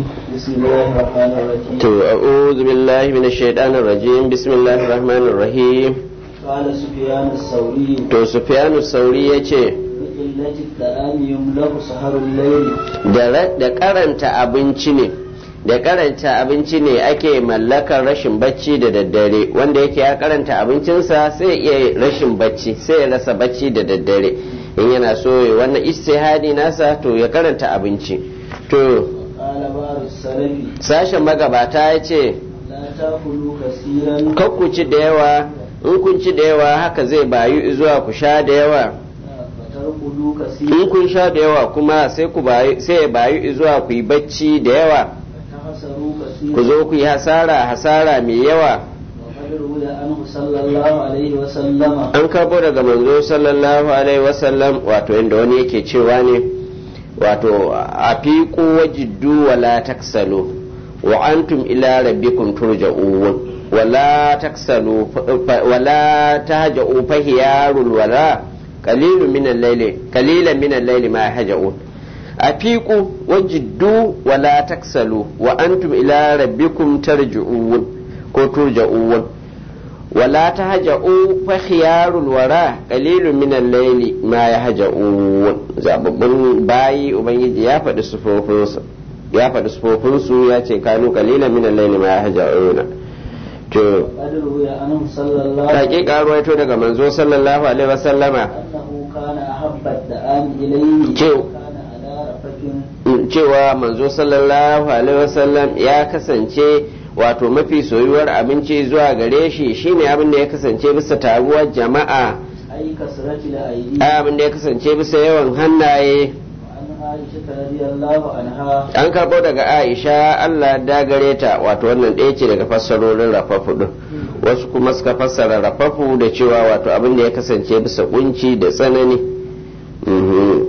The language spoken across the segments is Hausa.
بسم الله الرحمن الرحيم To, a'udhu billahi minash shaitanir rajim, bismillahir rahmanir rahim. قال سفيان الثوري To, Sufyanu Sauri ya ce, بقلة الطعام يملأ سهر الليل da ra- da karanta abinci ne, da karanta abinci ne ake mallakar rashin bacci da daddare, wanda yake ya karanta abincinsa sai ya iya rashin bacci, sai ya rasa bacci da daddare. In yana so ya wannan istihadi nasa to ya karanta abinci. To, قال بعض السلف sashen magabata ya ce, لا تأكلوا كثيرا ku ci da yawa in kun ci da yawa haka zai bayu zuwa ku sha da yawa فترقدوا in كثيرا kun sha da yawa kuma sai ku bayu sai ya bayu zuwa ku yi bacci da yawa فتخسروا ku كثيرا zo ku yi hasara hasara mai yawa وقد روي عنه صلى الله عليه وسلم an karbo daga manzo sallallahu alaihi wasallam wato inda wani yake cewa ne wato a fiqu wajiddu wala taksalu wa antum ila rabbikum turja'un wala taksalu fa- wala tahja'u fahiyarul wala qalilun min al-layli qalilan min al-layli ma yahja'un afiqu wajiddu wala taksalu wa antum ila rabbikum tarji'un ko turja'un ولا تهجؤوا فخيار الورى قليل من الليل ما يهجؤون zababbun bayi ubangiji ya faɗi sufofinsu ya faɗi sufofinsu ya ce kanu qalilan min al-layli ma yahja'una to وقد روي عنه صلى الله عليه وسلم hakika ruwaito daga manzo sallallahu alaihi wasallama أنه كان أحب الطعام إليه جو. وكان على رفق cewa manzo sallallahu alaihi wasallam ya kasance wato mafi soyuwar abinci zuwa gare shi shine abin da ya kasance bisa taruwar jama'a أي كسرة الأيدي abin da ya kasance bisa yawan hannaye وعن عائشة رضي الله عنها an karɓo daga aisha allah da gare ta wato wannan ɗaya ce daga fassarorin rafafu ɗin wasu kuma suka fassara rafafu da cewa wato abin da ya kasance bisa kunci da tsanani Mhm.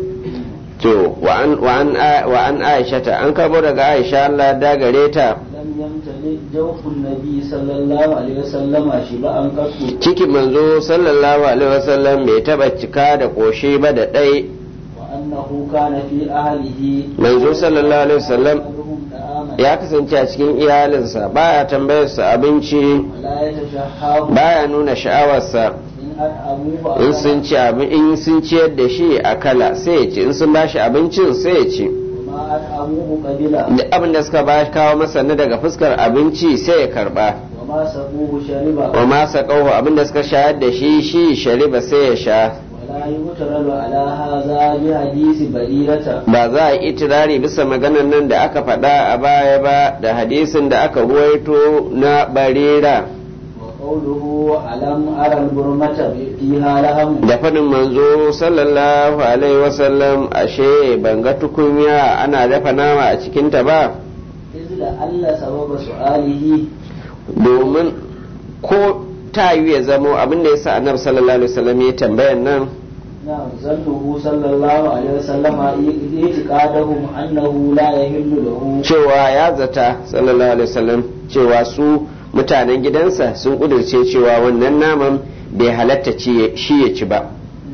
to wa an- wa an a- wa an aisha ta an karɓo daga aisha allah da gare ta لم يمتلئ جوف النبي صلى الله عليه وسلم شبعا قط cikin manzo sallallahu alaihi wasallam bai taɓa cika da ƙoshi ba da ɗai وأنه كان في أهله manzo sallallahu alaihi wasallam يسألهم طعاما ya kasance a cikin iyalinsa baya tambayarsa abinci ولا يتشهاه baya nuna sha'awarsa إن أطعموه in sun ci abin in sun ciyar da shi a kala sai ya ci in sun bashi abincin sai ya ci وما أطعموه قبلا duk abin da suka ba kawo masa na daga fuskar abinci sai ya karba وما سقوه شربا wa ma saqahu abin da suka shayar da shi shi shariba sai ya sha ولا يغترل على هذا بحديث بريرة ba za a yi itirari bisa maganan nan da aka faɗa a baya ba da hadisin da aka ruwaito na barira وقوله ألم أرى البرمة فيها لهم da faɗin manzo sallallahu alaihi wasallam ashe ban ga tukunya ana dafa nama a cikinta ba إذ لعل سبب سؤاله domin ko ta yi ya zamo abin da ya sa annabi sallallahu alaihi wasallam ya tambayan nan نعم ظنه صلى الله عليه وسلم اعتقادهم أنه لا يحل له cewa ya zata sallallahu alaihi wasallam cewa su mutanen gidansa sun kudurce cewa wannan naman bai halatta ci- shi ya ci ba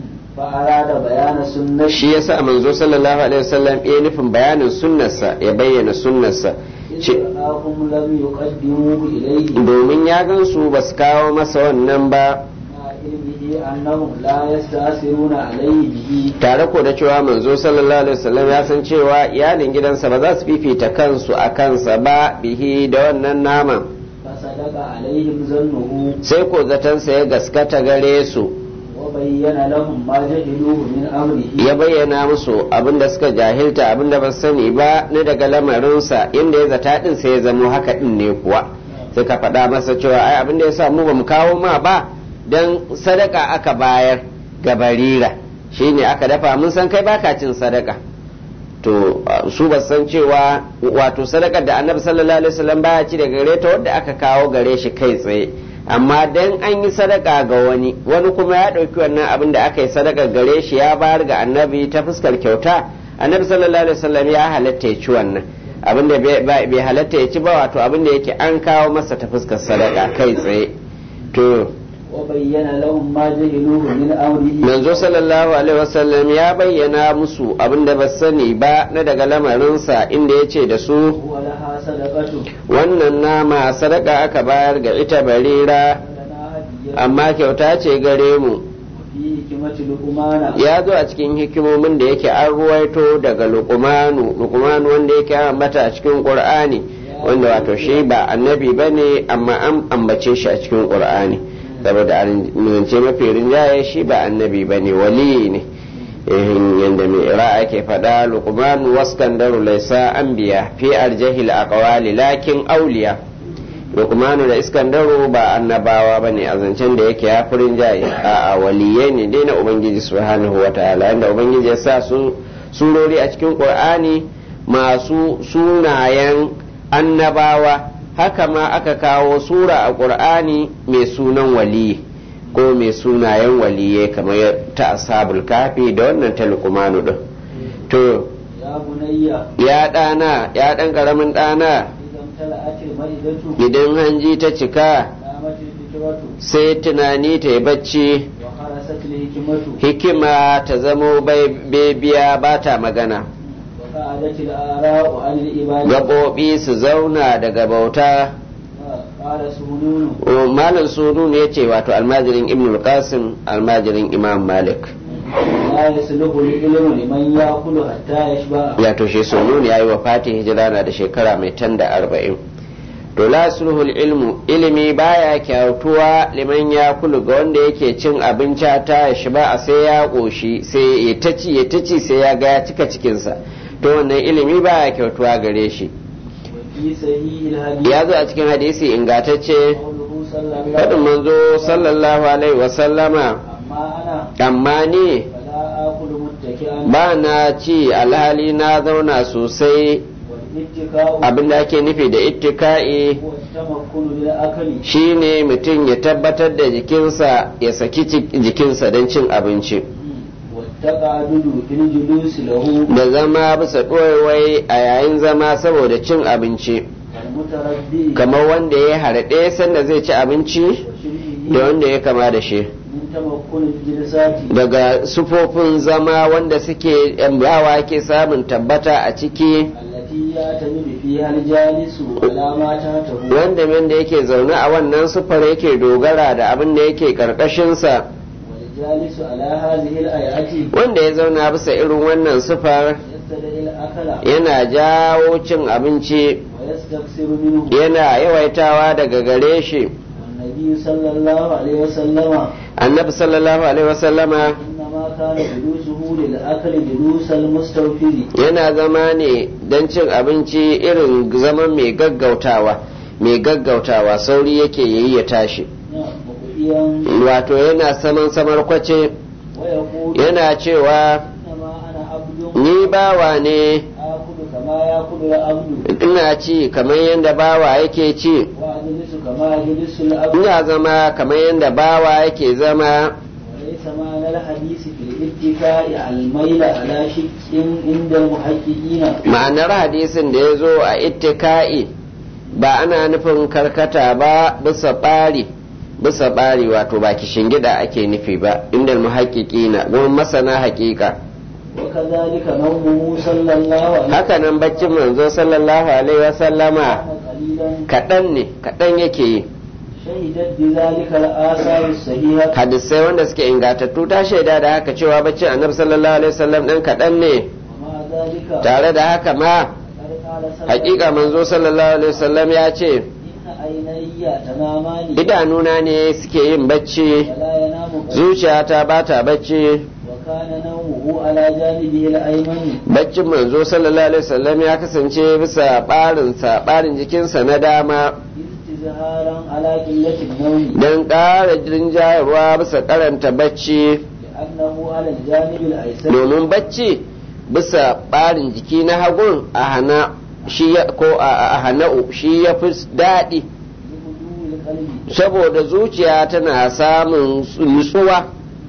فأراد بيان سنة shi yasa manzo sallallahu alaihi wasallam ya nufin bayanin sunnarsa ya bayyana sunnarsa إذ ce- رآهم لم يقدموه إليه domin ya gansu ba su kawo masa wannan ba مع علمه أنهم لا يستأثرون عليه به tare ko da cewa manzo sallallahu alaihi wasallam ya san cewa iyalin gidansa ba za su fifita kansu a kansa ba bihi da wannan naman فصدق عليهم ظنه sai ko zatansa ya gaskata gare su وبين لهم ما جهلوه من أمره ya bayyana musu abin da suka jahilta abin da ba su sani ba na daga lamarinsa inda ya zata din sai ya zamo haka din ne kuwa sai ka faɗa masa cewa ai abin da ya sa mu ba mu kawo ma ba dan sadaka aka bayar ga barira shine aka dafa mun san kai baka cin sadaka to uh, su ba san cewa wato sadakar da annabi sallallahu alaihi wasallam baya ci daga gare ta wadda aka kawo gare shi kai tsaye amma dan an yi sadaka ga wani wani kuma ya ɗauki wannan abin da aka yi sadaka gare shi ya bayar ga annabi ta fuskar kyauta annabi sallallahu alaihi wasallam ya halatta ya ci wannan abin da bai bai halatta ya ci ba wato abin da yake an kawo masa ta fuskar sadaka kai tsaye to وبين لهم ما جهلوه من أمره manzo sallallahu alaihi wasallam ya bayyana musu abin da ba sani ba na daga lamarinsa inda ya ce da su ولها صدقة wannan nama sadaka aka bayar ga ita barira ولنا هدية amma kyauta ce gare mu وفيه حكمة لقمان ya zo a cikin hikimomin da yake an ruwaito daga lukumanu lukumanu wanda yake ambata a cikin qur'ani wanda wato shi ba annabi bane amma an ambace shi a cikin qur'ani saboda an nuna mafi rinjaye shi ba annabi bane wali ne ihin yanda mai ira ake faɗa lukumanu waskandaru laisa anbiya fi arjahil aqwali lakin auliya lukmanu da iskandaru ba annabawa ba ne a zancen da yake ya furin jaye a waliyai ne dai na ubangiji subhanahu wa ta'ala inda ubangiji ya sa su surori a cikin qur'ani masu sunayen annabawa haka ma aka kawo sura a qur'ani mai sunan waliyi ko mai sunayen waliyai kamar ta ashabul kafi da wannan ta lukmanu din to يا بني ya ɗana ya ɗan ƙaramin ɗana إذا امتلأت المائدة idan hanji ta cika نامت الفكرة sai tunani ta yi bacci وخرست الحكمة hikima ta zamo bebiya ba ta magana وقعدت الآراء عن الإبادة gaɓoɓi su zauna daga bauta قال سهنون malam sunun ya ce wato almajirin ibn qasim almajirin imam malik لا يسلك العلم لمن يأكل حتى يشبع ya toshe sunun ya yi wa fati hijira na da shekara mai tan da arba'in to la sulhul ilmu ilimi baya kyautuwa liman ya kulu ga wanda yake cin abinci ta ya shi ba a sai ya ƙoshi sai ya ta ci ya ta ci sai ya ga ya cika cikinsa to wannan ilimi baya kyautuwa gare shi وفي صحيح الحديث ya zo a cikin hadisi ingantacce قوله صلى الله faɗin عليه وسلم manzo sallallahu alaihi wasallama أما أنا amma ni فلا آكل متكئا ba na ci alhali na zauna sosai والاتكاء abin da ake nufi da ittika'i هو التمكن للأكل shine mutum ya tabbatar da jikinsa ya saki ci- jikinsa don cin abinci والتقعدد في الجلوس له da zama bisa ɗoyawai a yayin zama saboda cin abinci المتردي kamar wanda ya harɗe sanda zai ci abinci وشبهه da wanda ya kama da shi من تمكن الجلسات daga sufofin zama wanda suke yawa ke samun tabbata a ciki التي يعتمد فيها الجالس على ما تحته wanda wanda yake zaune a wannan sufar yake dogara da abin da yake karkashinsa والجالس على هذه الآيات wanda ya zauna bisa irin wannan sufar يستدعي الأكل yana jawo cin abinci ويستكثر منه yana yawaitawa daga gare shi والنبي صلى الله عليه وسلم annabi sallallahu alaihi wasallama إنما كان جلوسه للأكل جلوس المستوفر yana zama ne don cin abinci irin zaman mai gaggautawa mai gaggautawa sauri yake yayi ya tashi مقيا wato yana saman samar kwace ويقول yana cewa إنما أنا عبد ni bawa ne آكل كما يأكل العبد ina ci kamar yadda bawa yake ci وأجلس كما يجلس العبد ina zama kamar yadda bawa yake zama وليس معنى الحديث في الاتكاء الميل على شك عند المحققين ma'anar hadisin da ya zo a ittika'i ba ana nufin karkata ba bisa ɓari bisa ɓari wato ba gida ake nufi ba inda muhaƙiƙina gurin masana haƙiƙa وكذلك نومه صلى الله عليه hakanan baccin manzo sallallahu alaihi wasallama وسلم قليلا kaɗan ne kaɗan yake yi شهدت بذلك الآثار الصحيحة hadisai wanda suke ingatattu ta shaida da haka cewa baccin annabi sallallahu alaihi wasallam ɗan kaɗan ne ومع ذلك tare da haka ma قد قال صلى haƙiƙa manzo sallallahu alaihi wasallam ya ce إن عيني تنامان idanuna ne suke yin bacci ولا ينام قلبي zuciyata ba ta bacci وكان نومه على جانبه الأيمن baccin manzo sallallahu alaihi wasallam ya kasance bisa barinsa barin jikinsa na dama استزهارا على قلة النوم don ƙara rinjayarwa bisa karanta bacci لأنه على الجانب الأيسر domin bacci bisa barin jiki na hagun a hana shi ya ko a a hana'u shi ya fi daɗi لهدوء القلب saboda zuciya tana samun nutsuwa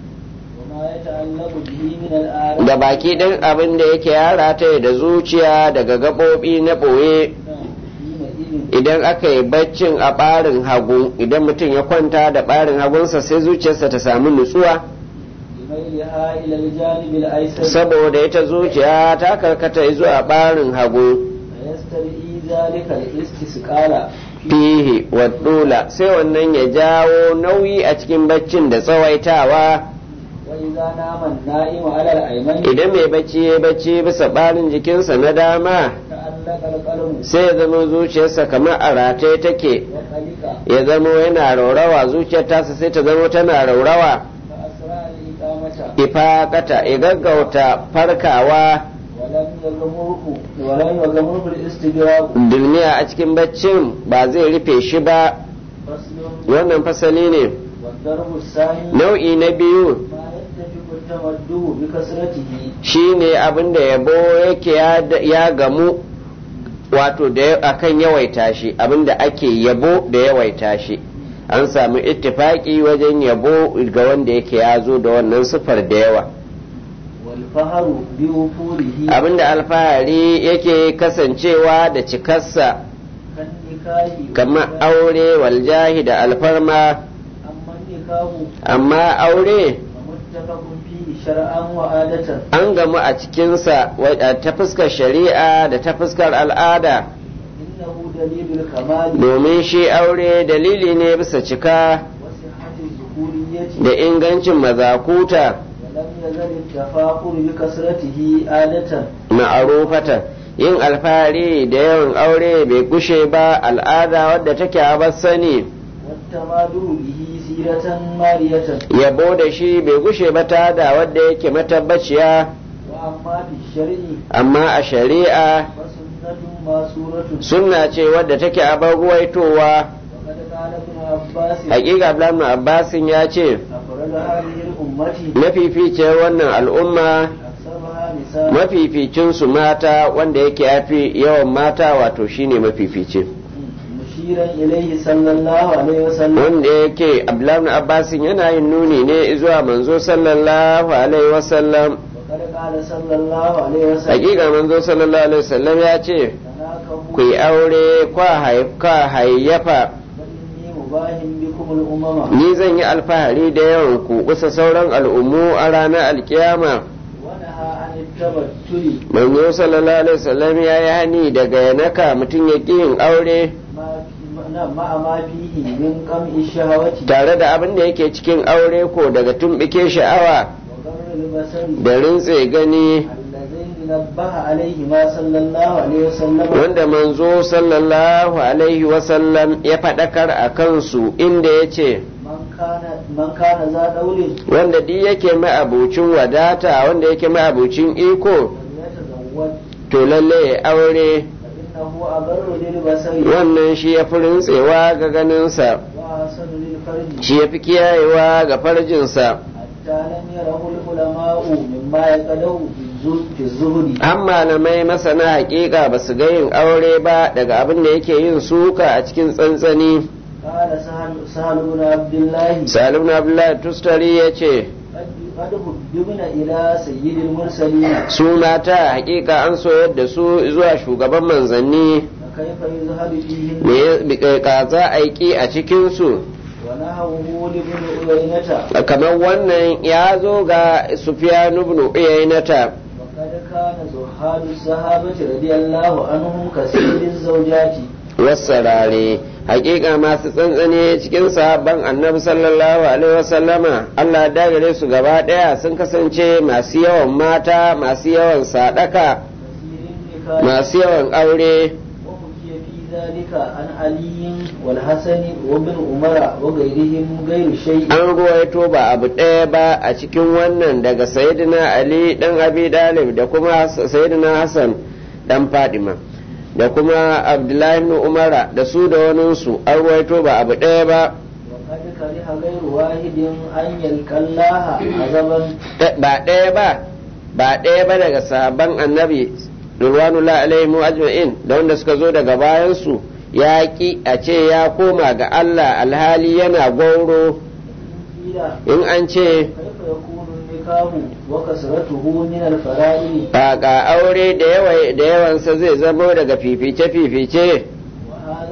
وما يتعلق به من الآراء da baki ɗin abin da yake yara ta da zuciya daga gaɓoɓi na ɓoye حينئذ يمين idan aka yi baccin a ɓarin hagu idan mutum ya kwanta da ɓarin hagunsa sai zuciyarsa ta samu nutsuwa بميلها إلى الجانب الأيسر saboda ita zuciya ta karkata zuwa ɓarin hagu فيستدعي ذلك الاستثقال fihi wa dula sai wannan ya jawo nauyi a cikin baccin da tsawaitawa وإذا نام النائم على الأيمن idan mai bacci ya bacci bisa ɓarin jikinsa na dama تعلق القلم sai ya zama zuciyarsa kamar a rataye take وقلق ya zama yana raurawa zuciyar tasa sai ta zama tana raurawa فأسرع الإقامة ifaqata ya gaggauta farkawa ولم يغمره ولم يغمره الاستجواب duniya a cikin baccin ba zai rufe shi ba فصل wannan fasali ne والضرب الثاني nau'i na biyu ما يتفق التمده بكثرته shine abin da yabo yake ya- ya gamu wato da akan yawaita shi abin da ake yabo da yawaita shi an samu ittifaki wajen yabo ga wanda yake ya zo da wannan sifar da yawa والفهر بوفوره abin da alfahari yake kasancewa da cikarsa كالنكاه kamar aure waljahi da alfarma أما النكاه amma aure فمتفق فيه شرعا وعادة an gamu a cikinsa wa- ta fuskar shari'a da ta fuskar al'ada إنه دليل الكمال domin shi aure dalili ne bisa cika وصحة الذكورية da ingancin mazakuta ولم يزل التفاخر بكثرته عادة ma'arufata yin alfahari da yawan aure bai gushe ba al'ada wadda take a sani والتمادر به سيرة مارية yabo da shi bai gushe ba ta da wadda yake matabbaciya وأما في الشرع amma a shari'a فسنة ماسورة sunna ce wadda take a ruwaitowa وقد قال ابن عباس hakika Abdullahi Abbasin ya ce أفرد هذه الأمة mafificiyar wannan al'umma أكثرها نساء mafificinsu mata wanda yake yafi yawan mata wato shine mafifici مشيرا إليه صلى الله عليه وسلم wanda yake Abdullahi Abbasin yana yin nuni ne zuwa manzo sallallahu alaihi wasallam وقد قال صلى الله عليه وسلم hakika manzo sallallahu alaihi wasallam ya ce تناكحوا ku yi aure kwa hay- kwa hayyafa فإني مباح بكم الأمم ni zan yi alfahari da yawan ku kusa sauran al'ummu a ranar alkiyama ونهى عن التبتل manzo sallallahu alaihi wasallam ya yi hani daga yanaka mutum ya ƙi yin aure ما نعم، مع ما فيه من قمع الشهوة tare da abin da yake cikin aure ko daga tumbike sha'awa وغر البصر da rintse gani اللذين نبه عليهما صلى الله عليه وسلم wanda manzo sallallahu alaihi wasallam ya faɗakar a kansu inda ya ce من كان من كان ذا دول wanda duk yake ma'abucin wadata wanda yake ma'abucin iko فليتزوج to lalle ya aure فإنه أبر للبصر wannan shi ya fi rintsewa ga ganinsa وأحسن للفرج shi ya fi kiyayewa ga farjinsa حتى لم يره العلماء مما يقده في الزهد- في الزهد an malamai masana hakika ba su ga yin aure ba daga abin da yake yin suka a cikin tsantsani قال سهل سهل بن عبد الله salim na abdullahi tustari ya ce قد قد هدبنا إلى سيد المرسلين su mata hakika an soyar da su zuwa shugaban manzanni فكيف يزهد فيهن me ya- ka za a yi ki a cikinsu ونهوه لابن عيينة kamar wannan ya zo ga sufyan ibn uyaynata وقد كان زهاد الصحابة رضي الله عنهم كثير الزوجات wasarare hakika masu tsantsane cikin sahabban annabi sallallahu alaihi wasallama Allah da gare su gaba daya sun kasance masu yawan mata masu yawan sadaka كثير النكاح masu yawan aure وحكي في ذلك عن علي والحسن وابن عمر وغيرهم غير شيء an ruwaito ba abu ɗaya ba a cikin wannan daga sayyidina ali dan abi dalib da kuma sayyidina hassan dan fadima da kuma abdullahi ibn umara da su da waninsu an ruwaito ba abu ɗaya ba وقد كره غير واحد أن يلقى الله عذابا ba ɗaya ba ba ɗaya ba daga sahabban annabi ridwanullah alaihim ajma'in da wanda suka zo daga bayansu ya ki a ce ya koma ga Allah alhali yana gwauro قيل in an ce كيف يكون النكاح وكسرته من الفرائض ga aure da yawa da yawansa zai zamo daga fifice fifice وهذا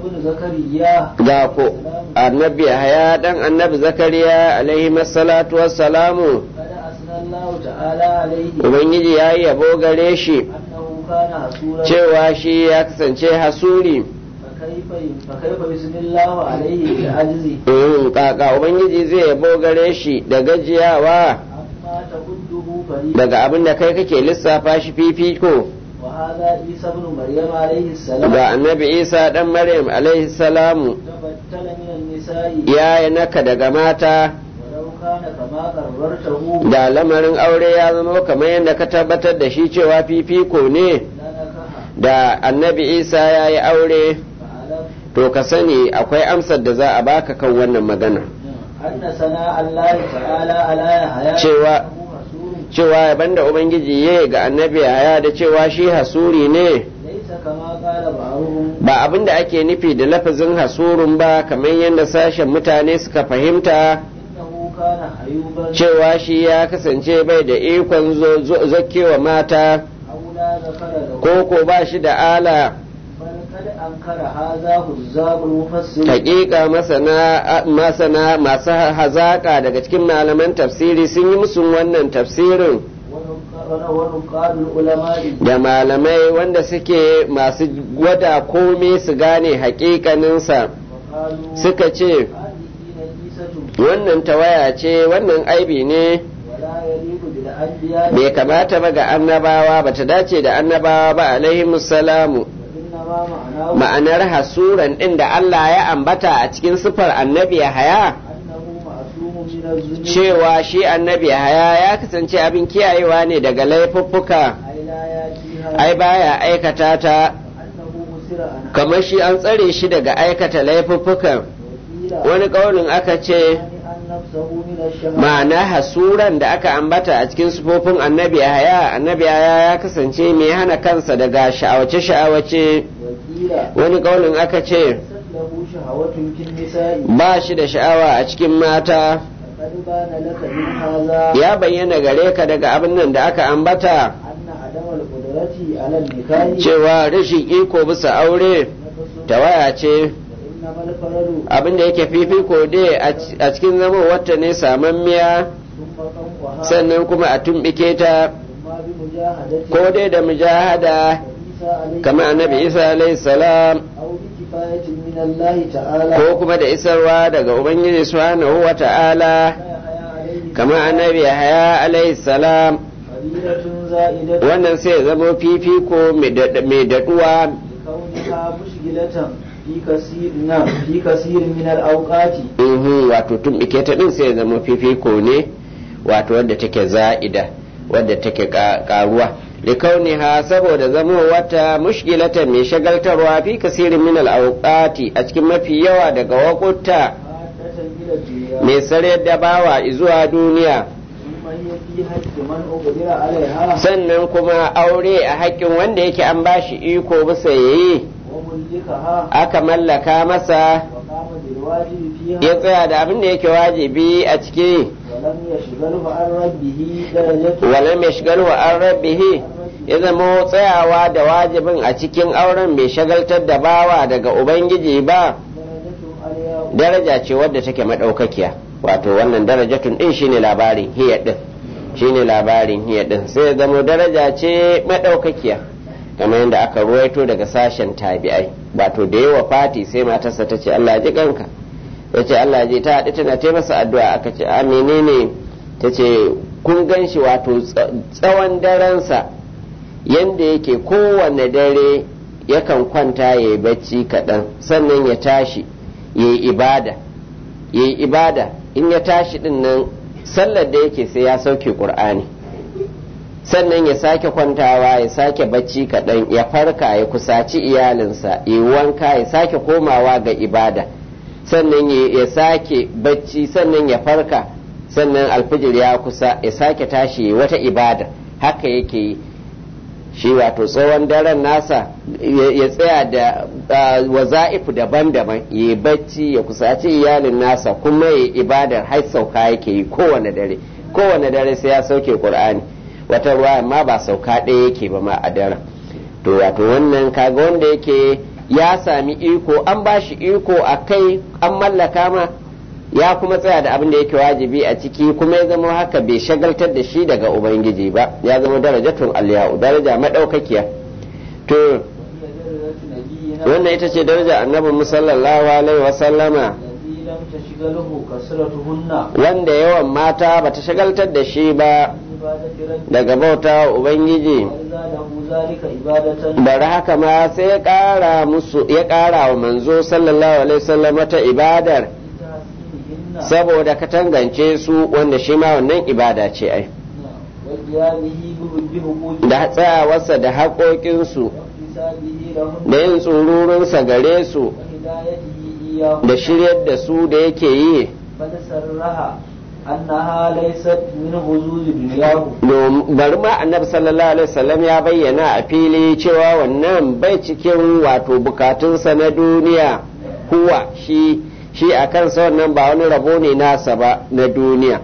ibn zakariya ga ko annabi haya dan annabi zakariya alaihi salatu wassalamu kada asnallahu ta'ala alaihi ubangiji ya yi yabo gare shi annahu kana hasura cewa shi ya kasance hasuri fakaifa fakaifa bismillahu alaihi bi ajzi Mm, kaka ubangiji zai yabo gare shi da gajiyawa amma tahudduhu fari daga abin da kai kake lissafa shi fifiko wa hadha isa ibn maryam alaihi salam ga annabi isa dan maryam alaihi salamu tabattala min an-nisa'i ya yi naka daga mata walau kana kama qarrartahu da lamarin aure ya zama kamar yadda ka tabbatar da shi cewa fifiko ne lanakaha da annabi isa ya yi aure fa'alam to ka sani akwai amsar da za a baka kan wannan magana anna sana Allah ta'ala ala yahya Cewa- innahu hasurun cewa yaban da ubangiji ya yi ga annabi haya da cewa shi hasuri ne laysa kama qala ba'ruhum ba abin da ake nufi da lafazin hasurun ba kamar yadda sashen mutane suka fahimta innahu kana hayuban cewa shi ya kasance bai da ikon zo- zo- zakewa mata aula zakara lahu ko ko ba shi da ala bal kad ankara hadha huzzabul mufassir hakika masana masana masu hazaka daga cikin malaman tafsiri sun yi musu wannan tafsirin wa nuqadul ulama'i da malamai wanda suke masu gwada komai su gane hakikaninsa wa qalu suka ce hadhihi najisatu wannan tawaya ce wannan aibi ne wala yaliqu bil anbiya bai kamata ba ga annabawa ba ta dace da annabawa ba alaihi salamu inna ma ma'anahu ma'anar hasuran ɗin da Allah ya ambata a cikin sifar annabi haya annahu ma'sumun min az-zunub cewa shi annabi haya ya kasance abin kiyayewa ne daga laifuffuka ay la yatiha ai baya aikata ta annahu musira an kamar shi an tsare shi daga aikata laifuffukan wakila wani ƙaunin aka ce an nafsahu min ash-shahawat ma'ana hasuran da aka ambata a cikin sufofin annabi haya annabi haya ya kasance mai hana kansa daga sha'awace-sha'awace wakila wani ƙaunin aka ce lahu shahawatun kin nisa'i ba shi da sha'awa a cikin mata qad bana laka min hadha ya bayyana gare ka daga abin nan da aka ambata anna adama al-qudrati ala an-nikahi cewa rashin iko bisa aure tawaya ce innama al-faradu abin da yake fifiko dai a cikin zama wata ne samammiya thumma tanqaha sannan kuma a tumbike ta thumma bi mujahadati ko dai da mujahada Isa alayhi kamar annabi isa alayhi salam aw bi kifayatin min Allah ta'ala ko kuma da isarwa daga ubangiji subhanahu wa ta'ala haya alayhi kamar annabi yahaya alayhi salam fadilatun za'idatun wannan sai ya zama fifiko mai daɗ- mai daɗuwa kauniha mushgilatan fi kasir na fi kasir min al-awqati Mhm, wato tumbike ta din sai ya zama fifiko ne wato wadda take za'ida wadda take ka- karuwa likauniha saboda zama wata mushkilatan mai shagaltarwa fi kasirin min al-awqati a cikin mafi yawa daga wakuta haddatan ila dunya mai sarar da bawa zuwa duniya thumma hiya fi haqqi man uqdira alaiha sannan kuma aure a haƙƙin wanda yake an bashi iko bisa yayi wa mulikaha aka mallaka masa wa qama bil wajibi ya fiha tsaya da abin da yake wajibi a ciki wa lam yashghalhu an rabbihi darajatu walam yashgalu an rabbihi ya zama tsayawa da wajibin a cikin auren bai shagaltar da bawa daga ubangiji ba darajatu alya daraja ce wadda take madaukakiya wato wannan darajatun din shine labarin hiya din shine labarin hiya din sai ya zama daraja ce madaukakiya kamar yadda aka ruwaito daga sashen tabi'ai wato da yawa fati sai matarsa ta ce Allah ji kanka ya ce Allah ji ta haɗu tana ta masa addu'a aka ce a menene ta ce kun gan shi wato tsawon darensa yadda yake kowane dare yakan kwanta ya yi bacci kaɗan sannan ya tashi ya yi ibada ya yi ibada in ya tashi ɗin nan sallar da yake sai ya sauke ƙur'ani sannan ya sake kwantawa ya sake bacci kaɗan ya farka ya kusaci iyalinsa ya yi wanka ya sake komawa ga ibada sannan ya sake bacci sannan ya farka sannan alfijir ya kusa ya sake tashi wata ibada haka yake yi shi wato tsohon daren nasa ya tsaya da waza'ifu daban-daban ya yi bacci ya kusaci iyalin nasa kuma ya ibadar har sauka yake yi kowane dare kowane dare sai ya sauke qur'ani wata ruwa ma ba sauka ɗaya yake ba ma a daren to wato wannan kaga wanda yake ya sami iko an ba shi iko a kai an mallaka ma ya kuma tsaya da abin da yake wajibi a ciki kuma ya zama haka bai shagaltar da shi daga ubangiji ba ya zama darajatun aliyau daraja madaukakiya to wannan ita ce daraja annabin musallallahu alaihi wasallama wanda yawan mata bata shagaltar da shi ba daga bauta ubangiji bari haka ma sai ya ƙara musu ya ƙara wa manzo sallallahu alaihi wasallam ta ibadar saboda ka tangance su wanda shi ma wannan ibada ce ai da tsayawarsa da haƙoƙinsu da yin tsururunsa gare su da shiryar da su da yake yi annaha laysat min huzuri dunyahu bari ma annabi sallallahu alaihi wasallam ya bayyana a fili cewa wannan bai cikin wato bukatunsa na duniya huwa shi shi a kansa wannan ba wani rabo ne nasa ba na duniya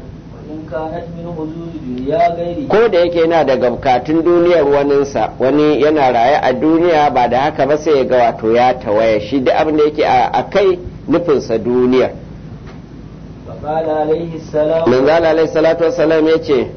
ko da yake yana daga bukatun duniyar waninsa wani yana raye a duniya ba da haka ba sai ya ga wato ya tawaya shi da abin da yake a kai nufinsa duniyar قال عليه السلام من قال عليه الصلاة والسلام يتي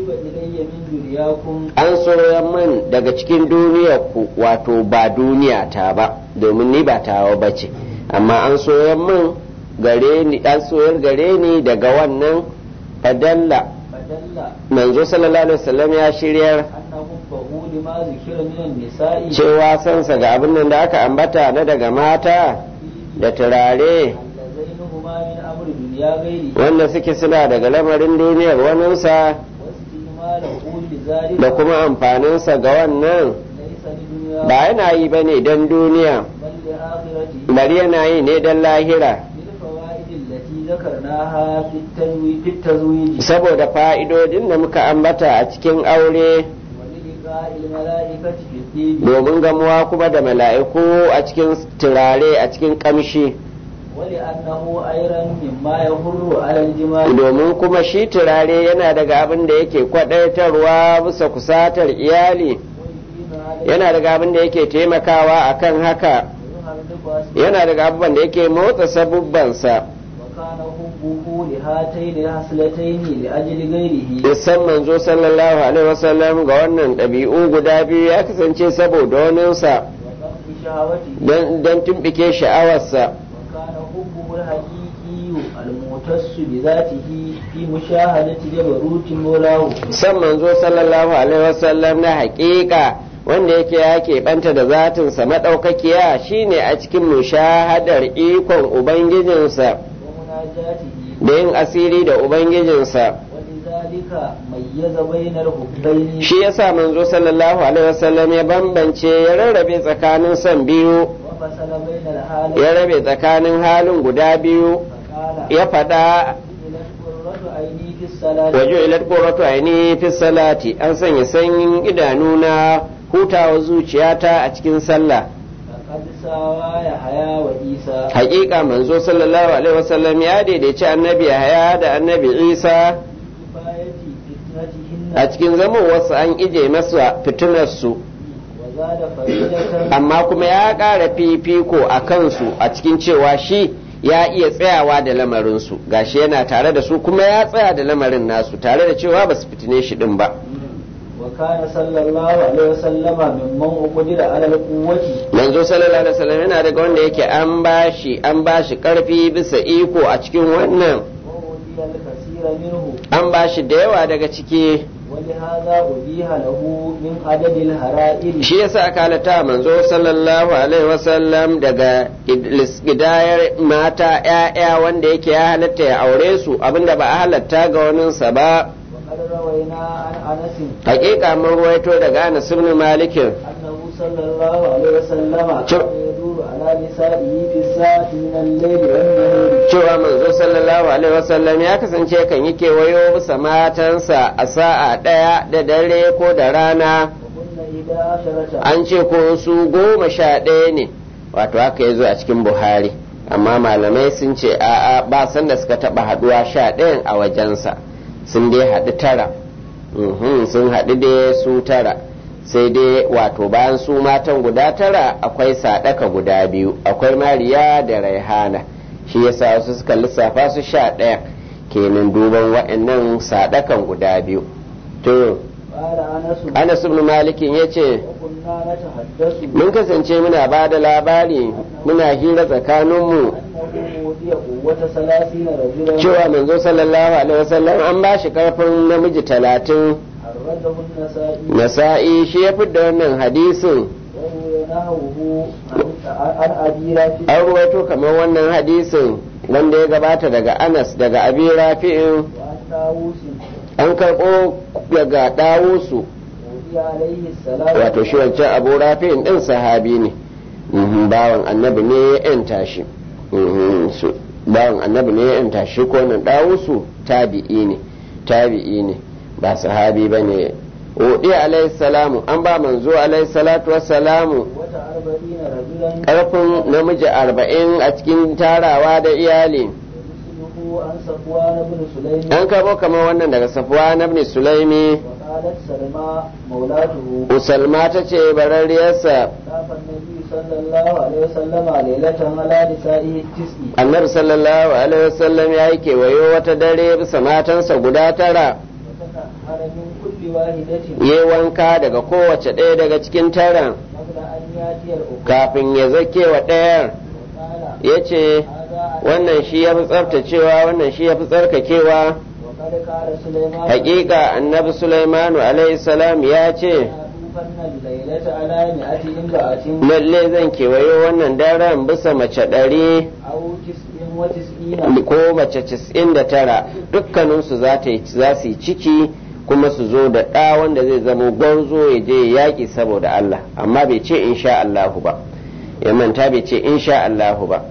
an soya min daga cikin duniyarku wato ba duniya ta ba domin ni ba tawa ba ce amma an soya min gare ni an soyar gare ni daga wannan fadalla manzo sallallahu alaihi wasallam ya shiryar cewa sansa ga abin nan da aka ambata na daga mata da turare wanda suke suna daga lamarin duniyar waninsa da kuma amfaninsa ga wannan ba yana yi ba ne don duniya bari yana yi ne don lahira saboda fa'idodin da muka ambata a cikin aure domin gamuwa kuma da mala'iku a cikin turare a cikin kamshi ولأنه أيضا مما يهر على الجمال domin kuma shi turare yana daga abin da yake kwadaitarwa bisa kusatar iyali yana daga abin da yake taimakawa akan haka yana daga abubuwan da yake motsa sabubbansa وكان حبه لهاتين الحسلتين لأجل غيره isan manzo sallallahu alaihi wasallam ga wannan ɗabi'u guda biyu ya kasance saboda waninsa وقف شهوته don tumbike sha'awarsa وكان حبه الحقيقي المختص بذاته في مشاهدة جبروت مولاه san manzo sallallahu alaihi wasallam na haƙiƙa wanda yake ya keɓanta da zatinsa maɗaukakiya shine a cikin mushahadar ikon ubangijinsa ومناجاته da yin asiri da ubangijinsa ولذلك ميز بين الحبين shi yasa manzo sallallahu alaihi wasallam ya bambance ya rarrabe tsakanin son biyu وفصل بين الحالين ya rabe tsakanin halin guda biyu فقال ya faɗa جعلت قرة عيني في الصلاة wajo ilat qurratu aini fi salati an sanya sanyin idanuna hutawa zuciyata a cikin sallah لقد ساوى يحيى وعيسى haƙiƙa manzo sallallahu alaihi wasallam ya daidaici annabi Yahaya da annabi Isa كفاية فتنتهن a cikin zamowarsu an ije masa fitinarsu وزاد فريدة amma kuma ya ƙara fifiko a kansu a cikin cewa shi ya iya tsayawa da lamarinsu gashi yana tare da su kuma ya tsaya da lamarin nasu tare da cewa ba su fitine shi din ba وكان صلى الله عليه وسلم ممن أقدر على القوة manzo sallallahu alaihi wasallam yana daga wanda yake an bashi an bashi karfi bisa iko a cikin wannan وأوتي الكثير منه an bashi da yawa daga ciki ولهذا أبيح له من عدد الهرائر shi yasa aka halatta manzo sallallahu alaihi wasallam daga gidayar mata ‘ya'ya wanda yake ya halatta ya aure su abinda ba a halatta ga waninsa ba وقد روينا عن أنس hakika mun ruwaito daga Anas ibn Malik أنه صلى الله عليه وسلم شو- كان يدور على نسائه في الساعة من الليل والنهار cewa manzo sallallahu alaihi wasallam ya kasance kan yi kewayo bisa matansa a sa'a ɗaya da dare ko da rana وكن إحدى عشرة an ce ko su goma sha ɗaya ne wato haka ya zo a cikin buhari amma malamai sun ce a'a ba san da suka taɓa haɗuwa sha ɗayan a wajensa sun dai haɗu tara Mhm, sun haɗu dai su tara sai dai wato bayan su matan guda tara akwai sadaka guda biyu akwai mariya da raihana shi yasa wasu suka lissafa su sha ɗaya kenan duban wa'annan sadakan guda biyu to قال أنس anas ibn malikin ya ce وكنا نتحدث mun kasance muna ba da labari muna hira tsakaninmu أنه أوتي قوة ثلاثين رجلا cewa manzo sallallahu alaihi wasallam an ba shi karfin namiji talatin أخرجه النسائي nasa'i shi ya fidda wannan hadisin وهو نهوه عن عن أبي رافع an ruwaito kamar wannan hadisin wanda ya gabata daga anas daga abi rafi'in وعن طاووس an karɓo daga ɗawusu أوتي عليه السلام wato shi wancan abu rafi'in ɗin sahabi ne Mhm, bawan annabi ne ya yanta shi Mhm, su- bawan annabi ne ya yanta shi ko nan ɗawusu tabi'i ne tabi'i ne ba sahabi ba ne Udi alaihi salamu an ba manzo alaihi salatu wassalamu wata arba'ina rajulan ƙarfin namiji arba'in a cikin tarawa da iyali misluhu an safwan ibn sulaym an kabo kamar wannan daga safuwa na ibn sulaimi wa qalat salma maulatuhu usalma ta ce bararriyarsa طاف النبي صلى الله عليه وسلم ليلة على نسائه التسع annabi sallallahu alaihi wasallam ya yi kewayo wata dare bisa matansa guda tara وتنحر من كل واحدة ya wanka daga kowace ɗaya daga cikin taran قبل أن يأتي الأخرى kafin ya zake wa ɗayar وقال ya ce هذا wannan shi ya fi tsaftacewa wannan shi ya fi tsarkakewa وقد قال سليمان hakika annabi sulaimanu alaihi salam ya ce يطوفن الليلة على مئة امرأة lalle zan kewayo wannan daren bisa mace ɗari أو تسع وتسعين ko mace casa'in da tara dukkaninsu za ta yi- za su yi ciki kuma su zo da ɗa wanda zai zama gwarzo ya je ya yaƙi saboda Allah amma bai ce insha Allahu ba ya manta bai ce insha Allahu ba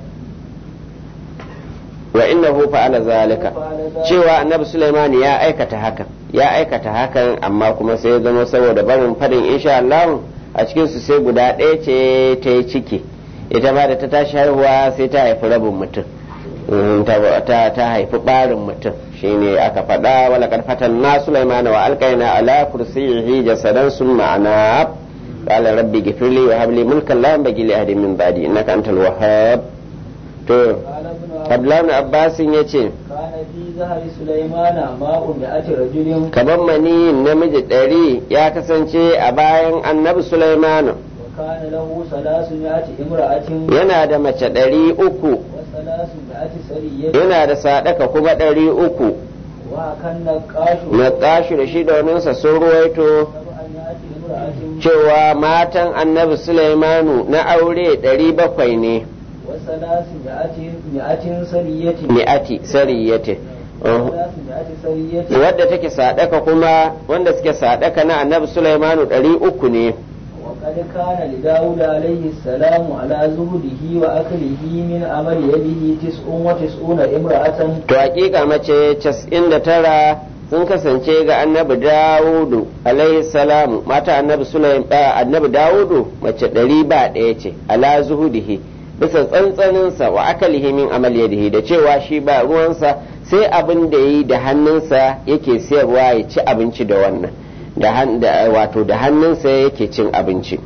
wa innahu fa'ala zalika cewa annabi Sulaiman ya aikata hakan ya aikata hakan amma kuma sai ya zama saboda barin fadin insha Allah a cikin su sai guda ɗaya ce ta yi ciki ita ba da ta tashi haihuwa sai ta haifi rabin mutum Mm, ta ta- ta haifi ɓarin mutum shine aka faɗa wala kad fatanna Sulaiman wa alqaina ala kursiyyihi jasadan summa anab qala rabbi ghfirli wa hab li mulkan la yanbaghi li ahadin min ba'di innaka antal wahhab to قال ابن عباس Abdullahi ibn Abbasin yace كان في ظهر سليمان ماء مئة رجل kamar mani namiji ɗari ya kasance a bayan annabi Sulaimanu وكان له ثلاثمائة امرأة yana da mace ɗari uku وثلاثمائة سرية yana da sadaka kuma ɗari uku وكان نقاش na tashi da shi dominsa sun ruwaito سبعمائة امرأة cewa matan annabi Sulaimanu na aure ɗari bakwai ne وثلاثمائة مائة سرية mi'ati sariyate Uh, وثلاثمائة سرية wadda take sadaka kuma wanda suke sadaka na annabi Sulaimanu ɗari uku ne وقد كان لداود عليه السلام على زهده وأكله من عمل يده تسع وتسعون امرأة to hakika mace cas'in da tara sun kasance ga annabi dawudu alaihi salamu mata annabi sulaim ah, annabi dawudu mace ɗari ba ɗaya ce ala zuhudihi bisa tsantsaninsa wa akalihi min amal yadihi da cewa shi ba ruwansa sai abin da yi da hannunsa yake sayarwa ya ci abinci da wannan da han- da- wato da hannunsa yake cin abinci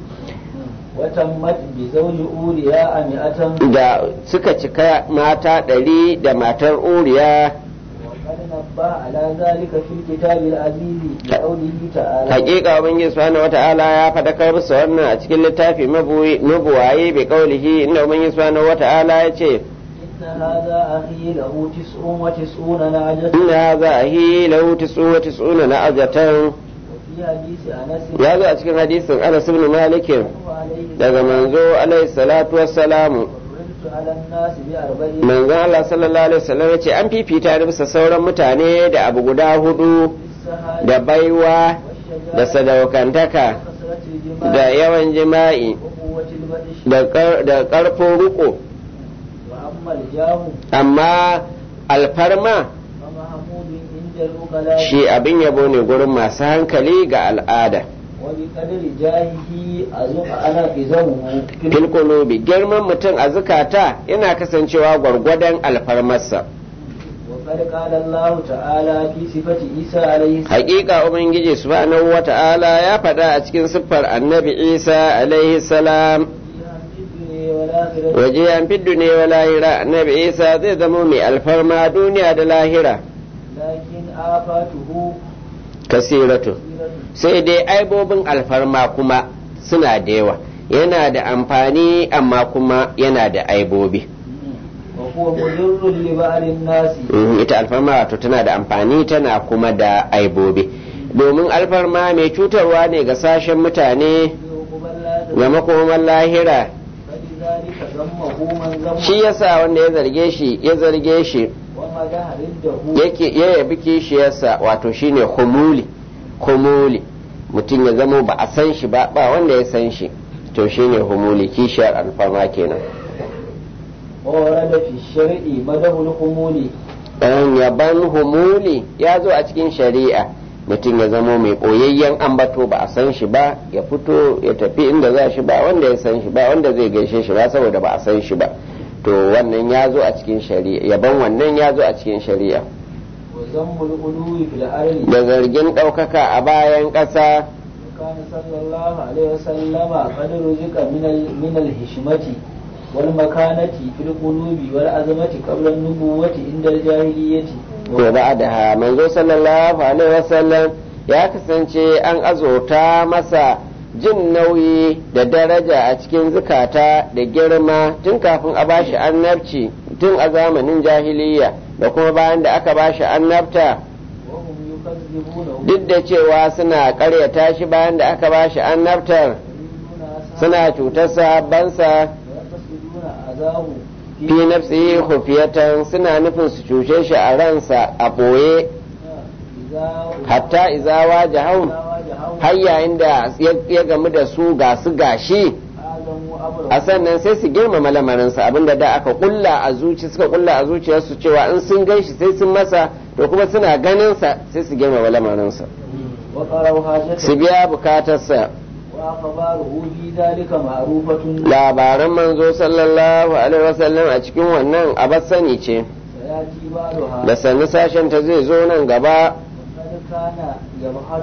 وتمت بزوج أولياء مئة da suka cika mata ɗari da matar uriya وقد نبه على ذلك في الكتاب العزيز بقوله تعالى hakika ubangiji subhanahu wata'ala ya fadakar musu wannan a cikin littafi mabuwi- mabuwaye bi kaulihi inda ubangiji subhanahu wata'ala ya ce إن هذا أخي له تسع وتسعون نعجة inna hadha ahi lahu tis'un wa tis'una na'ajatan وفي حديث أنس ya zo a cikin hadisin Anas ibn Malik عليه daga manzo alaihi salatu wassalamu فضلت على الناس بأربع manzon Allah sallallahu alaihi wasallam ya ce an fifita ni bisa sauran mutane da abu guda hudu بالسهاد da baiwa da والشجاعة sadaukantaka وكثرة الجمال da yawan jima'i وقوة البطش da kar- da karfin riko وأما الجاه amma alfarma فمحمود عند العقلاء shi abin yabo ne gurin masu hankali ga al'ada وبقدر جاهه أزق أنا قزمه filkulubi girman mutum a zukata yana kasancewa gwargwadon alfarmarsa وقد قال الله تعالى في صفة عيسى عليه السلام hakika ubangiji subhanahu wata'ala ya faɗa a cikin siffar annabi isa alaihi salam في الدنيا والآخرة waje an fiddu ne wa lahira annabi isa zai zama mai alfarma duniya da lahira لكن آفاته kasiratu كثيرة sai dai aibobin alfarma kuma suna da yawa yana da amfani amma kuma yana da aibobi وهو مضر لبعض الناس Mhm, ita alfarma wato tana da amfani tana kuma da aibobi domin alfarma mai cutarwa ne ga sashen mutane يعقب الله ga makoman lahira فلذلك ذمه من ذمه shi yasa wanda ya zarge shi ya zarge shi ومدح ضده yake ya yabi kishiyarsa wato shine humuli humuli mutum ya zama ba a san shi ba ba wanda ya san shi to shine humuli kishiyar alfarma kenan ورد في الشرع مدح الخمول dan yaban humuli ya zo a cikin shari'a mutum ya zama mai ɓoyayyen ambato ba a san shi ba ya fito ya tafi inda za shi ba wanda ya san shi ba wanda zai gaishe shi ba saboda ba a san shi ba to wannan ya zo a cikin shari'a yaban wannan ya zo a cikin shari'a وذم الغلو في الأرض da zargin ɗaukaka a bayan ƙasa وكان صلى الله عليه وسلم قد رزق من ال- من الحشمة والمكانة في القلوب والعظمة قبل النبوة عند الجاهلية to ba da manzo sallallahu alaihi wasallam ya kasance an azurta masa jin nauyi da daraja a cikin zukata da girma tun kafin a bashi annabci tun a zamanin jahiliya da kuma bayan da aka bashi annabta وهم يكذبونه duk da cewa suna karyata shi bayan da aka bashi annabtar ويريدون أصحابه suna cutar sahabbansa ويقصدون أذاه fi nafsihi khufiyatan suna nufin su cuce shi a ransa a ɓoye إذا hatta izawa jahau واجهوا har yayin da ya gamu da su ga su gashi آدم وأمره a sannan sai su girmama lamarinsa abinda da aka kulla a zuci suka kulla a zuciyarsu cewa in sun gan shi sai sun masa to kuma suna ganinsa sai su girmama lamarinsa وقروا su حاجته biya bukatarsa وأخباره في ذلك معروفة labaran manzo sallallahu alaihi wasallam a cikin wannan abar sani ce سيأتي بعدها da sannu sashen ta zai zo nan gaba وقد كان يبحث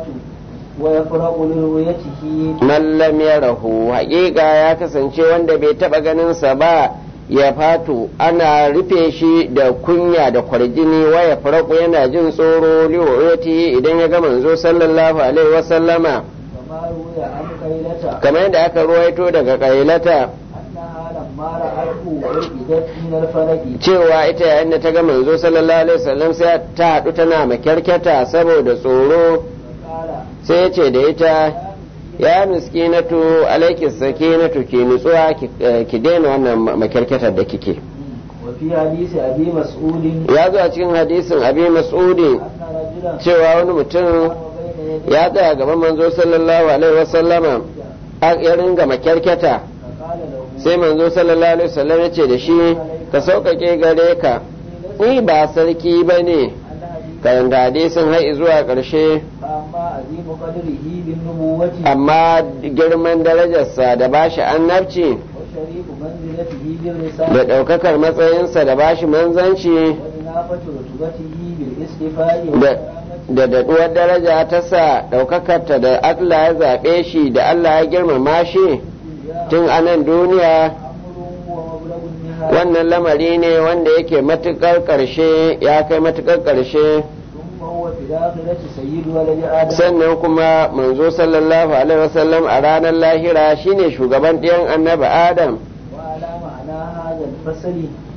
ويفرغ لرؤيته mallam ya rahu haƙiƙa ya kasance wanda bai taɓa ganinsa ba ya fato ana rufe shi da kunya da kwarjini waya faraku yana jin tsoro liwayoti idan ya ga manzo sallallahu alaihi wasallama كما روي عن قيلة kamar yadda aka ruwaito daga kailata أنها لما رأته عقدت من الفلك cewa ita yayin da ta ga manzo sallallahu alaihi wasallam sai ta haɗu tana makyarkyata saboda tsoro فقال sai ya ce da ita ya miskinatu alaiki sakinatu ki nutsuwa ki- eh, ki daina wannan makyarkyatar da kike وفي حديث أبي مسعود ya zo a cikin hadisin abi mas'udi أن رجلا cewa wani mutum قام بين يديه ya tsaya gaban manzo sallallahu alaihi wasallama a- ya ringa makyarkyata فقال له sai manzo sallallahu alaihi wasallam ya ce da shi ka sauƙaƙe gare ka ni ba sarki ba ne الحديث karanta hadisin har zuwa ƙarshe فأما عظيم قدره بالنبوة amma girman darajarsa da bashi annabci وشريف منزلته da بالرسالة ɗaukakar matsayinsa da bashi manzanci وإنافة رتبته بالاصطفاء da والكرامة da daɗuwar daraja ta sa ɗaukakarta da Allah ya zaɓe shi da Allah ya girmama shi tun a nan duniya أمر ومبلغ النهاية wannan lamari ne wanda yake matuƙar ƙarshe ya kai matuƙar ƙarshe ثم هو في الآخرة سيد ولد آدم sannan kuma manzo sallallahu alaihi wasallam a ranar lahira shine shugaban ɗiyan annabi adam وعلى معنى هذا الفصل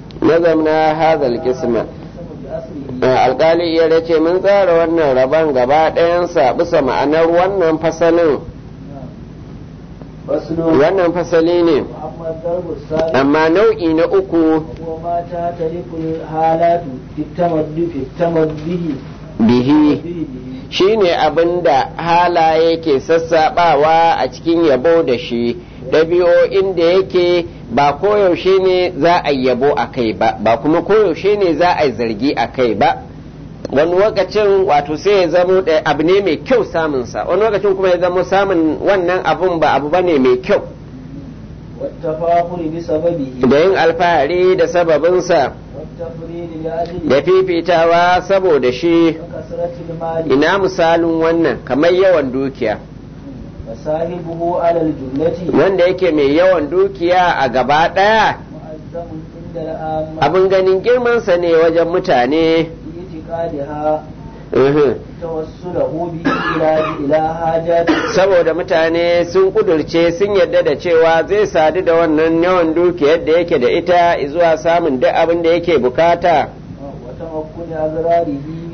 nazamna hazal kisma يقسم بأصله alkali iya ce mun tsara wannan rabon gaba ɗayansa bisa ma'anar wannan fasalin فصل wannan fasali ne وأما الضرب الثالث amma nau'i na uku هو ما تعترف الحالات في التمد في التمده bihi به shine abin da halaye ke sassaɓawa a cikin yabo da shi ɗabi'o'in da yake ba koyaushe ne za a yi yabo a kai ba ba kuma koyaushe ne za a yi zargi a kai ba wani lokacin wato sai ya zamo da abu ne mai kyau samunsa wani lokacin kuma ya zamo samun wannan abun ba abu bane mai kyau والتفاخر بسببه da yin alfahari da sababinsa والتفريد لأجله da fifitawa saboda shi وكثرة المال ina misalin wannan kamar yawan dukiya وصاحبه على الجملة wanda yake mai yawan dukiya a gaba ɗaya مؤزم عند العامة abin ganin girmansa ne wajen mutane في اعتقادها uhum. توسله به إلى إلى حاجات saboda mutane sun kudurce sun yarda da cewa zai sadu da wannan yawan dukiyar da yake da ita zuwa samun duk abin da yake bukata وتمكن أضراره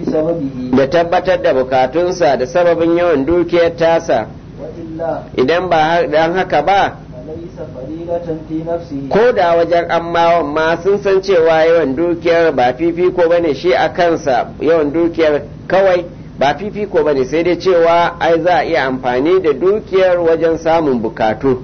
بسببه da tabbatar da bukatunsa da sababin yawan dukiyar tasa وإلا idan ba har- dan haka ba فليس فريضة في نفسه ko da wajen ammawan ma sun san cewa yawan dukiyar ba fifiko bane shi a kansa yawan dukiyar kawai ba fifiko bane sai dai cewa ai za a iya amfani da dukiyar wajen samun bukatu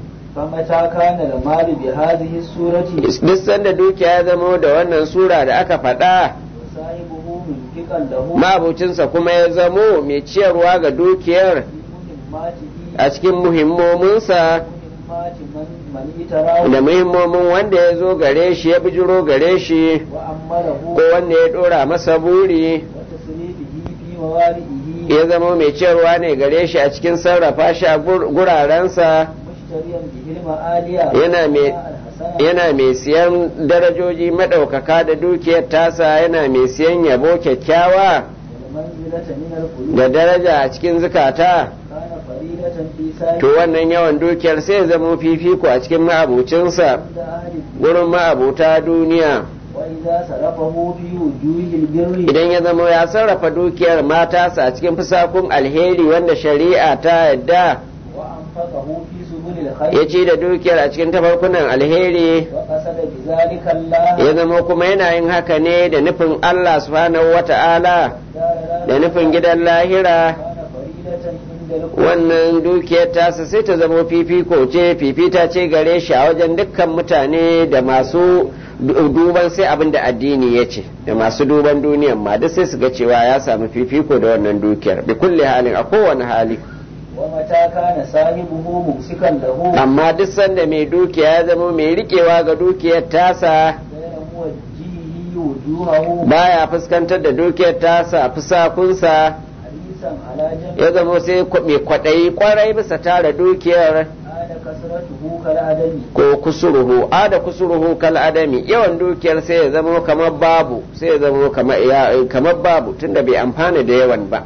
فمتى كان المال بهذه الصورة duk sanda dukiya ya zamo da wannan sura da aka faɗa وصاحبه منفقا له mabucinsa kuma ya zamo mai ciyarwa ga dukiyar في مهماته a cikin muhimmominsa مهمات من من اتراه da muhimmomin wanda ya zo gare shi ya bijiro gare shi وأمره ko wanda ya ɗora masa buri وتصريفه في موارئه ya zama mai ciyarwa ne gare shi a cikin sarrafa shi a gur- gurarensa مشتريا به المآلية yana mai الحسنة yana mai siyan darajoji maɗaukaka da dukiyar tasa yana mai siyan yabo kyakkyawa والمنزلة من القلوب da daraja a cikin zukata كان فريدة في سائر to wannan yawan dukiyar sai ya zama fifiko a cikin ma'abucinsa عند أهل gurin ma'abuta duniya وإذا صرفه في وجوه البر idan ya zama ya sarrafa dukiyar matasa a cikin fusakun alheri wanda shari'a ta yadda وأنفقه في سبل ya الخير ci da dukiyar a cikin tafarkunan alheri وقصد بذلك الله ya zama kuma yana yin haka ne da nufin Allah subhanahu wata'ala دار da nufin gidan lahira كان فريدة عند القلوب wannan dukiyar tasa sai ta zama fifiko ce fifita ce gare shi a wajen dukkan mutane da masu du- duban sai abin da addini ya ce da masu duban duniyan ma duk sai su ga cewa ya samu fifiko da wannan dukiyar bi kulli halin a kowane hali ومتى كان صاحبه ممسكا له amma duk sanda mai dukiya ya zama mai rikewa ga dukiyar tasa غير موجهه وجوهه baya fuskantar da dukiyar tasa fusakunsa حريصا على جمع ya zama sai kwa- mai kwaɗayi kwarai bisa tara dukiyar عاد كثرته كالعدم ko kusuruhu a da kusuruhu kal adami yawan dukiyar sai ya zama kamar babu sai ya zama kamar ya- kamar babu tunda bai amfana da yawan ba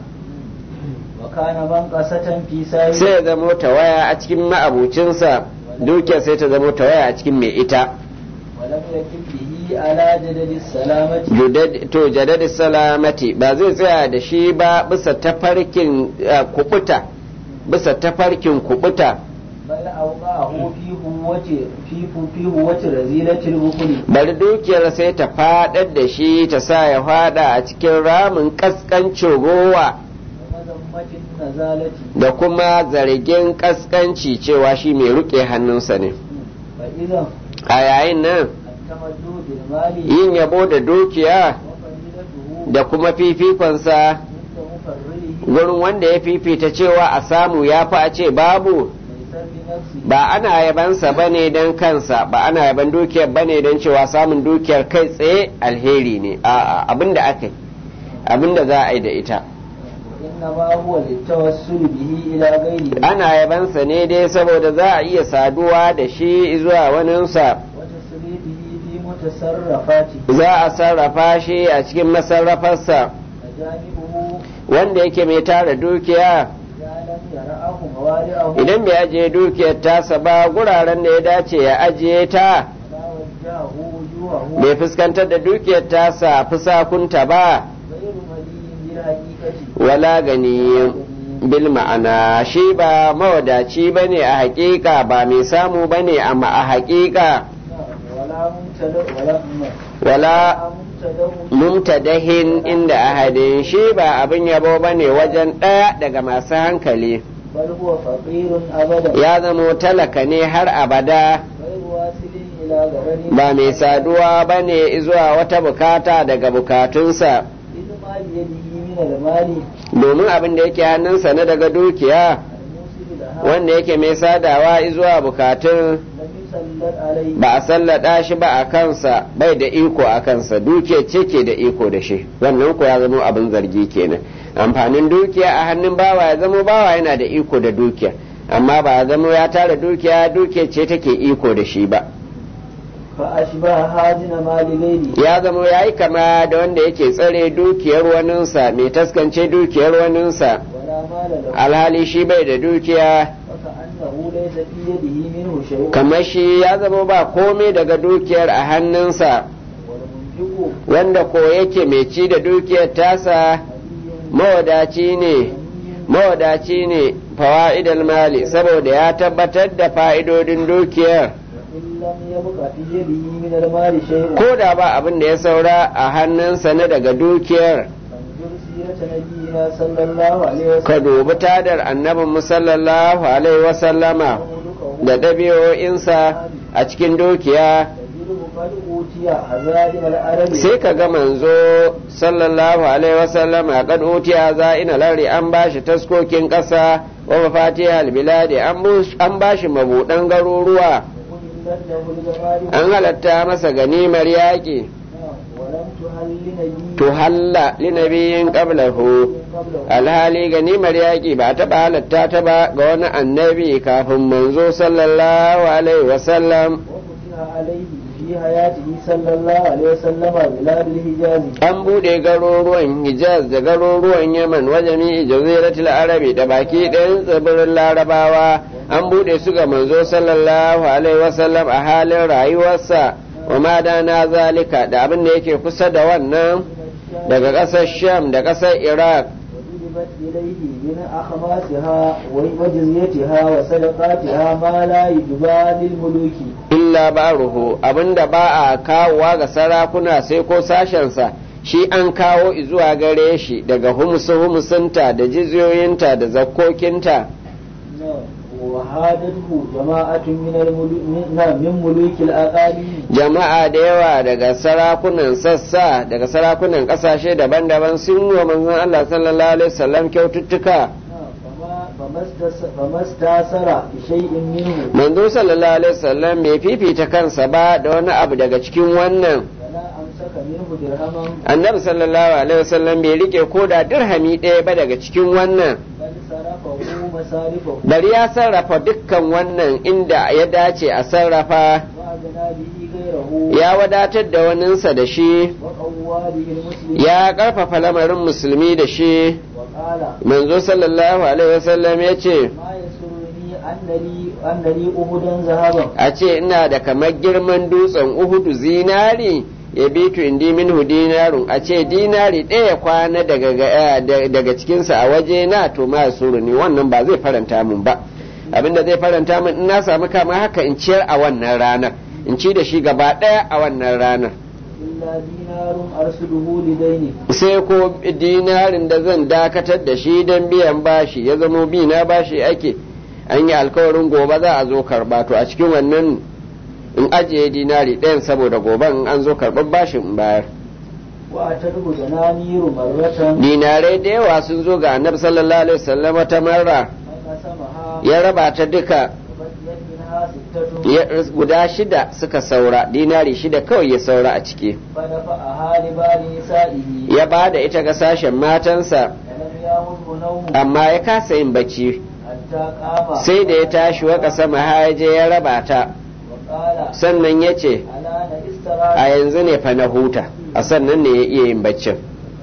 وكان منقصة في سائر sai ya zama tawaya a cikin ma'abucinsa dukiyar sai ta zama tawaya a cikin mai ita ولم يكن به على جدد السلامة Judad- to jadadi salamati ba zai tsaya da shi ba bisa tafarkin eh, kubuta bisa tafarkin kubuta بل أوقعه في هوة في في هوة رزيلة البخل bari dukiyar sai ta fadar da shi ta sa ya fada a cikin ramin kaskancin rowa ومذمة النزالة da kuma zargin kaskanci cewa shi mai ruke hannunsa ne فإذا a yayin nan التمدد بالمال yin yabo da dukiya وفضيلته da kuma fifikonsa عند مفرده gurin wanda ya fifita cewa a samu ya fi a ce babu ليس بنفسه ba ana yabansa ba ne don kansa ba ana yaban dukiyar ba ne don cewa samun dukiyar kai tsaye alheri ne a'a abin da aka yi abin da za a yi da ita وإنما هو للتوسل به إلى غيره ana yabansa ne dai saboda za a iya saduwa da shi zuwa waninsa وتصريفه في متصرفاته za a sarrafa shi a cikin masarrafarsa فجانبه wanda yake mai tara dukiya إذا لم يرعه موارعه idan bai ajiye dukiyar tasa ba guraren da ya dace ya ajiye ta ولا وجهه وجوهه bai fuskantar da dukiyar tasa fusakunta ba غير مليء بالحقيقة wala gani bil ma'ana shi ba mawadaci ba ne a hakika ba mai samu ba ne amma a hakika ولا ممتلئ ولا wala ممتلئ mumtadahin inda ahadin shi ba abin yabo ba ne wajen ɗaya daga masu hankali بل هو فقير أبدا ya zamo talaka ne har abada غير واصل إلى غرر ba mai saduwa ba ne zuwa wata bukata daga bukatunsa إذ ما بيده من المال domin abin da yake hannunsa na daga dukiya الموصل لها wanda yake mai sadawa zuwa bukatun لم يسلم تسلط عليه ba a sallada shi ba a kansa bai da iko a kansa dukiya ce ke da iko da shi wannan ko ya zama abin zargi kenan amfanin dukiya a hannun bawa ya zama bawa yana da iko da dukiya amma ba ya zama ya tara dukiya dukiya ce take iko da shi ba فأشبه هازن مال غيره ya zama ya yi kama da wanda yake tsare dukiyar waninsa mai taskance dukiyar waninsa ولا مال له alhali shi bai da dukiya وكأنه ليس في يده منه شيء kamar shi ya zama ba komai daga dukiyar a hannunsa والمنفق wanda ko yake mai ci da dukiyar tasa mawadaci ne mawadaci ne fawa'idal mali saboda ya tabbatar da fa'idodin dukiyar إن لم يبق في يده من المال شيء ko da ba abin da ya saura a hannunsa na daga dukiyar فانظر سيرة نبينا صلى الله عليه ka وسلم dubi tadar annabin musallallahu alaihi wasallama وملكه da ɗabi'o'insa a cikin dukiya تجده قد أوتي هزائم الأرض sai ka ga manzo sallallahu alaihi wasallam a kad utiya za ina lari an bashi taskokin ƙasa wa mafatihal biladi an bus- an bashi mabuɗan garuruwa وأهلت له الجمال an halatta masa ganimar yaƙi ولم تهل لنبي tuhalla linabiyin qablahu قبله alhali ganimar yaƙi ba a taɓa halatta ta ba ga wani annabi kafin manzo sallallahu alaihi wasallam وفتح عليه في حياته صلى الله عليه وسلم بلاد الحجاز an buɗe garuruwan hijaz da garuruwan yaman wajen jaziratul arabi da baki ɗayan tsibirin larabawa an buɗe su ga manzo sallallahu alaihi wasallam a halin rayuwarsa wa ma na zalika da abin da yake kusa da wannan daga ƙasar sham da ƙasar iraq وجلبت إليه من أخماسها وجزيتها وصدقاتها ما لا يجبى للملوك illa baruhu abinda ba a kawowa ga sarakuna sai ko sashensa shi an kawo zuwa gare shi daga humusu humusunta da jiziyoyinta da zakkokinta وهادته جماعة من الملوك من ملوك الأقاليم jama'a da yawa daga sarakunan sassa daga sarakunan kasashe daban-daban sun yi wa manzon Allah sallallahu alaihi wasallam kyaututtuka فما فما استس- فما استاثر بشيء منه manzo sallallahu alaihi wasallam bai fifita kansa ba da wani abu daga cikin wannan ولا أمسك منه درهما annabi sallallahu alaihi wasallam bai rike ko da dirhami ɗaya ba daga cikin wannan بل صرفه مصارفه bari ya sarrafa dukkan wannan inda ya dace a sarrafa وأغنى به غيره ya wadatar da waninsa da shi وقوى به المسلم ya ƙarfafa lamarin musulmi da shi وقال manzo sallallahu alaihi wasallam ya ce ما يسرني أن لي أن لي أهدا ذهبا a ce ina da kamar girman dutsen uhudu zinari ya bitu indi minhu dinarun a ce dinari ɗaya kwana daga ga- da- daga cikinsa a waje na to ma suru ne wannan ba zai faranta mun ba abinda zai faranta mun in na samu kama haka in ciyar a wannan ranar in ci da shi gaba ɗaya a wannan ranar إلا دينار أرسله لدينه sai ko dinarin da zan dakatar da shi don biyan bashi ya zamo bi na bashi ake an yi alkawarin gobe za a zo karba to a cikin wannan in ajiye dinari ɗayan saboda gobe in an zo karɓar bashin in bayar وأتته دنانير مرة dinarai da yawa sun zo ga annabi sallallahu alaihi wasallam ta marra فقسمها ya raba ta duka وبقيت منها ستة ya- guda shida suka saura dinari shida kawai ya saura a ciki فدفعها لبعض نسائه ya ba da ita ga sashen matansa ولم يامره نوم amma ya kasa yin bacci حتى قام sai da ya tashi waka sama haje ya raba ta وقال sannan ya ce ألا a استراح yanzu ne fa na huta a sannan ne ya iya yin baccin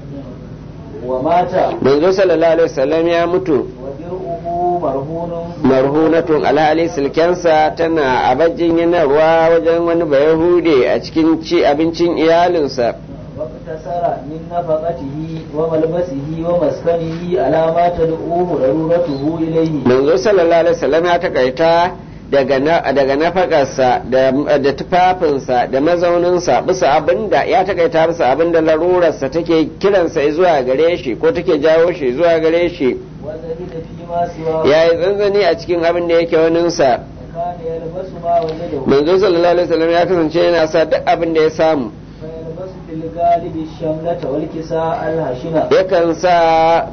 ومات manzo sallallahu alaihi wasallam ya mutu ودرعه مرهون marhunatun alhali silkensa tana a bajin yanarwa wajen wani bayahude a cikin ci abincin iyalinsa واقتصر من نفقته وملبسه ومسكنه على ما تدعوه ضرورته إليه manzo sallallahu alaihi wasallam ya takaita daga na, daga nafakarsa da, da tufafinsa da mazauninsa bisa abinda ya takaita bisa abinda larurarsa take kiransa zuwa gare shi ko take jawo shi zuwa gare shi وزهد فيما سواه ya yi tsantsani a cikin abin da yake waninsa وكان يلبس ما وجده manzo sallallahu alaihi wasallam ya kasance yana sa duk abin da ya samu فيلبس في الغالب الشملة والكساء الهشنة yakan sa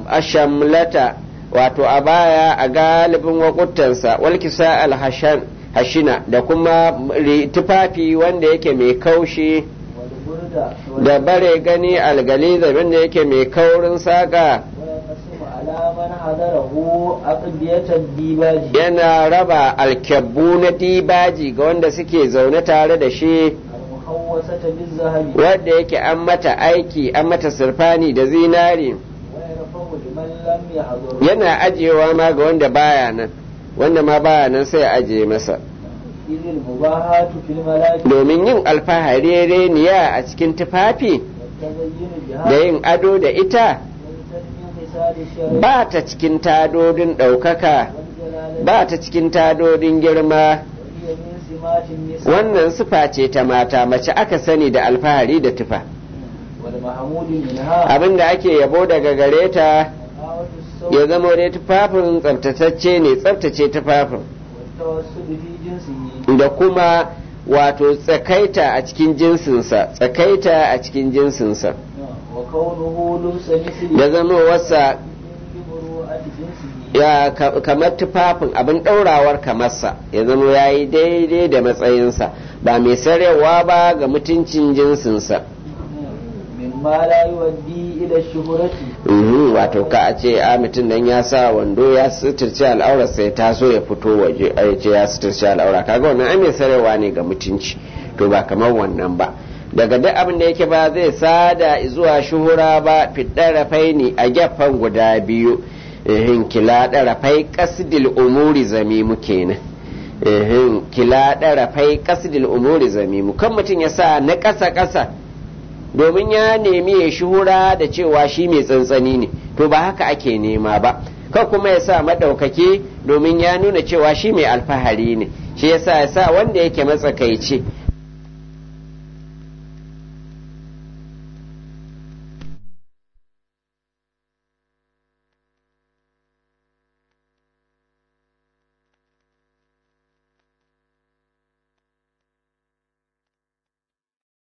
ashamlata wato a baya a galibin wakutansa walkisa alhashan hashina da kuma tufafi wanda yake mai kaushi والبردة da bare gani algaliza wanda yake mai kaurin saƙa ويقسم على من حضره أقضية الديباج yana raba alkyabbu na dibaji ga wanda suke zaune tare da shi المحوسة بالذهب wadda yake an mata aiki an mata sirfani da zinari ويرفع لمن لم يحضر yana ajiyewa ma ga wanda baya nan wanda ma baya nan sai ya ajiye masa إذ المباهاة في الملاك domin yin alfahari reniya a cikin tufafi والتزين da بها yin ado da ita ليست من خصال الشرع ba ta cikin tadodin ɗaukaka والجلالة ba ta cikin tadodin girma وهي من سمات النساء wannan sufa ce ta mata mace aka sani da alfahari da tufa والمحمود منها abin da ake yabo daga gare ta نقاوة الصوت ya zama dai tufafin tsaftatacce ne tsaftace tufafin والتوسل في جنسه da kuma wato tsakaita a cikin jinsinsa tsakaita a cikin jinsinsa وكونه لبس مثل da zama wasa بمروءة جنسه ya ka- kamar tufafin abin ɗaurawar kamarsa ya zama ya yi daidai da matsayinsa ba mai sarewa ba ga mutuncin jinsinsa مما لا يؤدي إلى الشهرة Mhm, wato ka a ce a mutum nan ya sa wando ya suturci al'aurarsa ya taso ya fito waje a ya ce ya suturci al'aura kaga wannan ai mai sarewa ne ga mutunci to ba kamar wannan ba daga duk abin da yake ba zai sada zuwa shuhura ba fiɗar faini a gefen guda biyu ehin kila ɗarafai kasdil umuri zamimu kenan ehin kila ɗarafai kasdil umuri zamimu kan mutum ya sa na ƙasa ƙasa domin ya nemi ya shuhura da cewa shi mai tsantsani ne to ba haka ake nema ba kan kuma ya sa maɗaukaki domin ya nuna cewa shi mai alfahari ne shi yasa ya sa wanda yake matsakaici